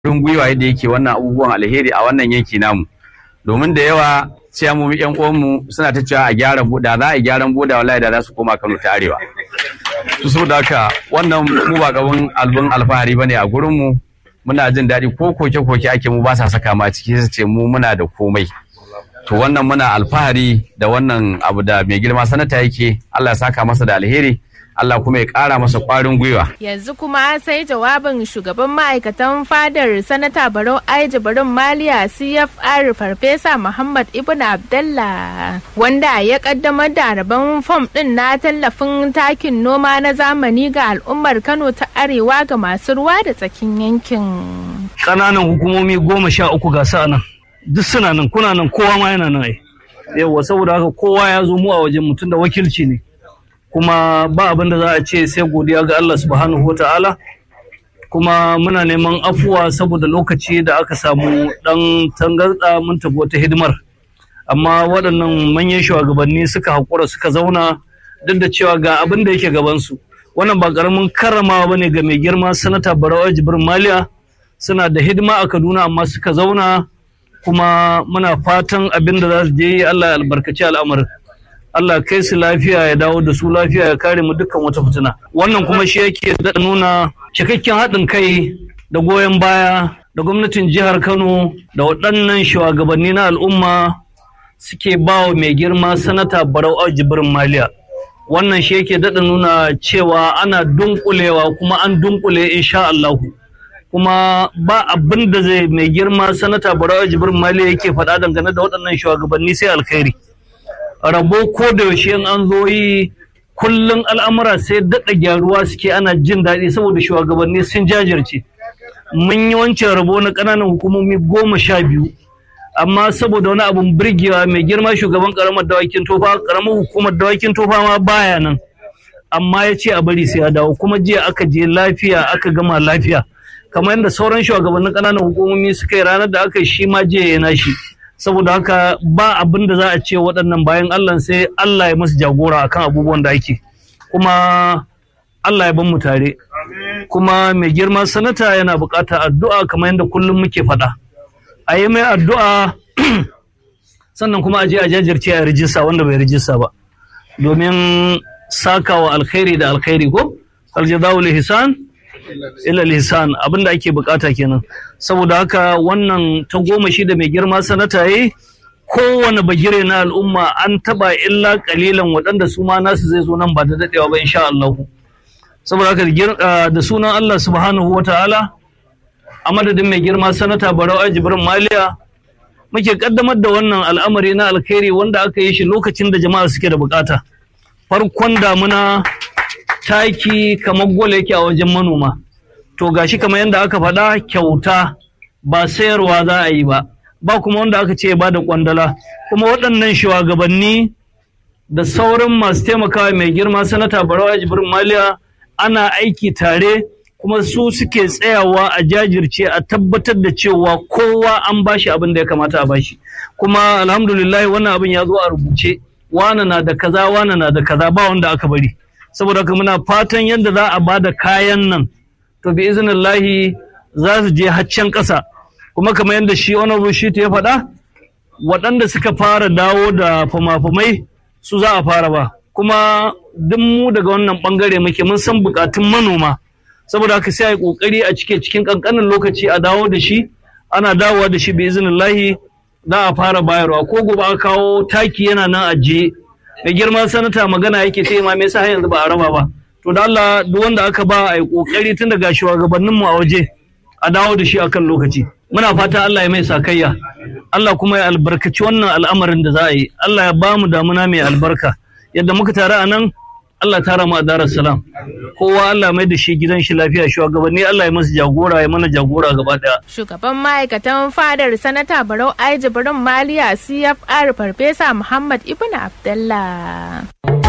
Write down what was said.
ƙwarin gwiwa yadda yake wannan abubuwan alheri a wannan yanki namu domin da yawa ciyamomi yan uwanmu suna ta cewa a gyara boda za a yi gyaran boda wallahi da za su koma Kano ta arewa to saboda haka wannan mu ba gaban albin alfahari bane a gurin mu muna jin daɗi ko koke koke ake mu ba sa saka ma ciki su ce mu muna da komai to wannan muna alfahari da wannan abu da mai girma sanata yake Allah ya saka masa da alheri Allah kuma ya ƙara masa ƙwarin gwiwa. Yanzu kuma sai jawabin shugaban ma'aikatan fadar Sanata Barau Aiji Barin Maliya CFR Farfesa Muhammad Ibn Abdallah wanda ya kaddamar da rabon fom ɗin na tallafin takin noma na zamani ga al'ummar Kano ta Arewa ga masu ruwa da tsakin yankin. Ƙananan hukumomi goma sha uku ga sa nan. Duk suna nan kuna nan kowa ma yana nan ai. Yawwa saboda haka kowa ya zo mu a wajen mutum da wakilci ne. kuma ba abin da za a ce sai godiya ga Allah subhanahu wa ta'ala kuma muna neman afuwa saboda lokaci da aka samu dan tangarda mun tafi wata hidimar amma waɗannan manyan shugabanni suka haƙura suka zauna duk da cewa ga abin da yake gabansu wannan ba ƙaramin karramawa bane ga mai girma sanata barawa jibrin maliya suna da hidima a kaduna amma suka zauna kuma muna fatan abin da za su je Allah ya albarkaci al'amarin Allah kai su lafiya ya dawo da su lafiya ya kare mu dukkan wata fitina. Wannan kuma shi yake da nuna cikakken haɗin kai da goyon baya da gwamnatin jihar Kano da waɗannan shugabanni na al'umma suke ba wa mai girma sanata Barau Jibrin Maliya. Wannan shi yake daɗa nuna cewa ana dunkulewa kuma an dunkule insha Allahu. Kuma ba abin da zai mai girma sanata Barau Jibrin Maliya yake faɗa dangane da waɗannan shugabanni sai alkhairi. rabo ko da yaushe in an zo yi kullum al'amura sai daɗa gyaruwa suke ana jin daɗi saboda shugabanni sun jajirce mun yi wancan rabo na ƙananan hukumomi goma sha biyu amma saboda wani abun birgewa mai girma shugaban ƙaramar dawakin tofa ƙaramar hukumar dawakin tofa ma baya nan amma ya ce a bari sai ya dawo kuma jiya aka je lafiya aka gama lafiya kamar yadda sauran shugabannin ƙananan hukumomi suka yi ranar da aka yi shi ma jiya ya nashi saboda haka ba abin da za a ce waɗannan bayan Allah sai Allah ya musu jagora akan abubuwan da ake kuma Allah ya ban mu tare kuma mai girma sanata yana buƙatar addu'a kamar yadda kullum muke faɗa a yi mai addu'a sannan kuma a je a jajirce a rijista wanda bai rijista ba domin sakawa alkhairi da alkhairi ko aljazawul ihsan ila lisan abin da ake bukata kenan saboda haka wannan ta goma shi da mai girma sanata yi kowane bagire na al'umma an taba illa kalilan waɗanda su ma nasu zai zo nan ba da daɗewa ba insha Allah saboda haka da sunan Allah subhanahu wataala a madadin mai girma sanata Barau Jibrin Maliya muke kaddamar da wannan al'amari na alkhairi wanda aka yi shi lokacin da jama'a suke da bukata farkon damuna taki kamar gwal yake a wajen manoma to gashi kamar yadda aka faɗa kyauta ba sayarwa za a yi ba ba kuma wanda aka ce ba da kwandala kuma waɗannan shugabanni da sauran masu taimakawa mai girma sanata barawa jibrin maliya ana aiki tare kuma su suke tsayawa a jajirce a tabbatar da cewa kowa an bashi abin da ya kamata a bashi kuma alhamdulillah wannan abin ya zo a rubuce wana na da kaza wana na da kaza ba wanda aka bari saboda haka muna fatan yadda za a ba da kayan nan to bi izinillahi za su je haccen ƙasa kuma kamar yadda shi honorable shi ya faɗa waɗanda suka fara dawo da fama-famai su za a fara ba kuma duk mu daga wannan ɓangare muke mun san buƙatun manoma saboda haka sai a yi ƙoƙari a cike cikin ƙanƙanin lokaci a dawo da shi ana dawowa da shi bi izinillahi za a fara bayarwa ko gobe a kawo taki yana nan ajiye mai girman sanata magana yake ta ma me yasa yanzu ba a raba ba to da Allah duk wanda aka ba a yi kokari tun daga shugabannin mu a waje a dawo da shi akan lokaci muna fata Allah ya mai sakayya Allah kuma ya albarkaci wannan al'amarin da za a yi Allah ya ba mu damuna mai albarka yadda muka tare a nan Allah tara mu a darar salam kowa Allah mai da shi gidan shi lafiya shugabanni Allah ya masa jagora ya mana jagora gaba daya shugaban ma'aikatan fadar sanata Barau Aiji Barin Maliya CFR Farfesa Muhammad Ibn Abdullah